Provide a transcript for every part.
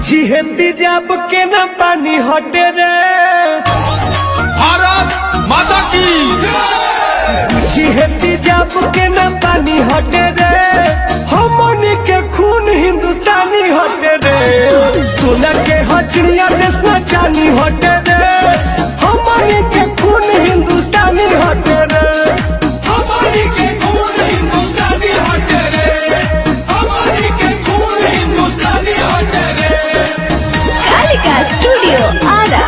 जिहेती जब के न पानी हटे रे भारत माता की जिहेती जब के न पानी हटे रे हमनी के खून हिंदुस्तानी हटे रे सोना के हचड़िया देश न चानी हटे रे हमनी के खून हिंदुस्तानी हटे रे हमारी के खून हिंदुस्तानी हटे रे हमारी के खून हिंदुस्तानी हटे रे कालिका स्टूडियो आरा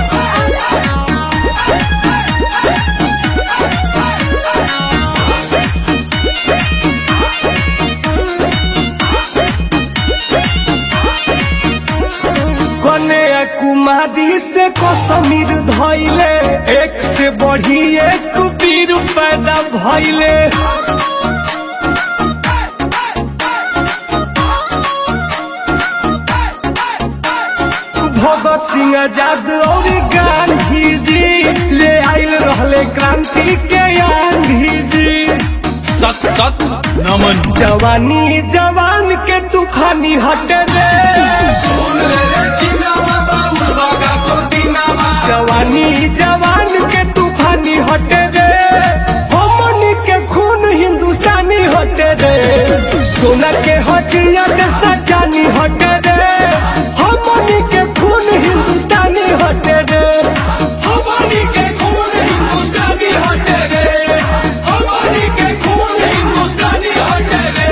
कन्या कुमारी से कसमीर धैले एक से बढ़ी एक वीर पैदा भैले भगत सिंह आजाद और गांधी जी ले आयल रहले क्रांति के आंधी जी सत सत नमन जवानी जवान के तूफानी हटे रे सुन ले रे चिन्नावा बाबू बागा तो दीनावा जवानी जवान के तूफानी हटे रे हमनी के खून हिंदुस्तानी हटे रे सोना के हचिया देश न जानी हटे रे हमनी के खून हिंदुस्तानी हटे रे हमारी के खून हिंदुस्तानी हटे रे हमारी के खून हिंदुस्तानी हटे रे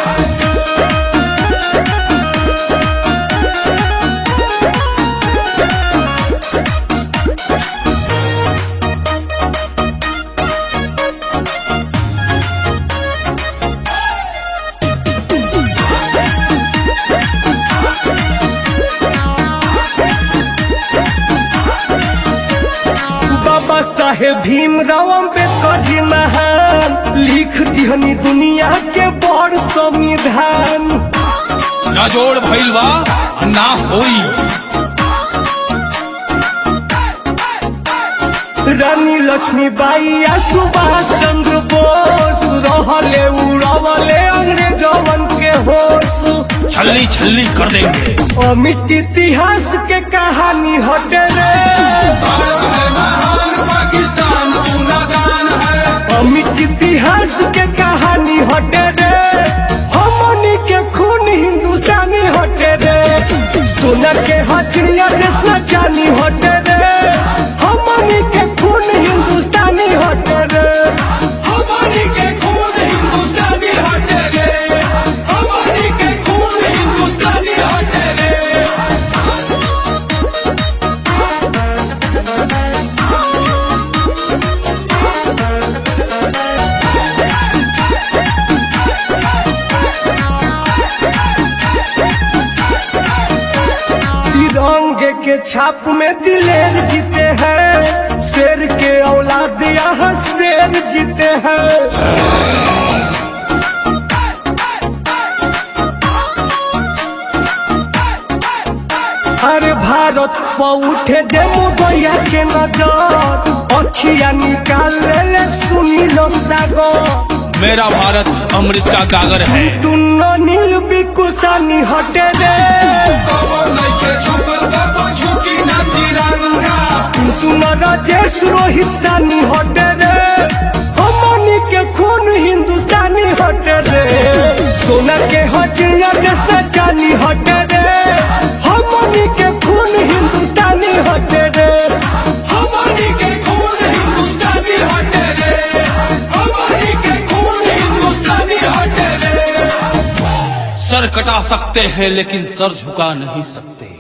बाबा साहेब भीमराव अम्बेडकर जी महान लिख दिहनी दुनिया के बड़ संविधान ना जोड़ भइल बा ना होई रानी लक्ष्मीबाई आ सुभाष चंद्र बोस रहले उड़वले अंग्रेजवन के होश छल्ली छल्ली कर देंगे अमिट इतिहास के कहानी हटे रे भारत है महान पाकिस्तान तू नादान है अमिट इतिहास के कहानी हटे रे हमनी के खून हिंदुस्तानी हटे रे सोना के हचड़िया देश न जानी हटे रे हमनी के खून हिंदुस्तानी हटे रे हमारी के खून हिंदुस्तानी हटे रे हमारी के खून हिंदुस्तानी हटे रे तिरंगे के छाप में दिलेर जीते हैं शेर के औलाद यहाँ शेर जीते हैं हर भारत पर उठे जे मुदैया के नजर अखिया निकाल ले सुनी लो सागर मेरा भारत अमृत का गागर है टुन्नो नील बिकुसानी हटे रे तुमरा देश रोहितानी हटे रे हमनी के खून हिंदुस्तानी हटे रे सोना के हचिया देश न जानी हटे रे हमनी के खून हिंदुस्तानी हटे रे हमारी के खून हिंदुस्तानी हटे रे हमारी के खून हिंदुस्तानी हटे रे सर कटा सकते हैं लेकिन सर झुका नहीं सकते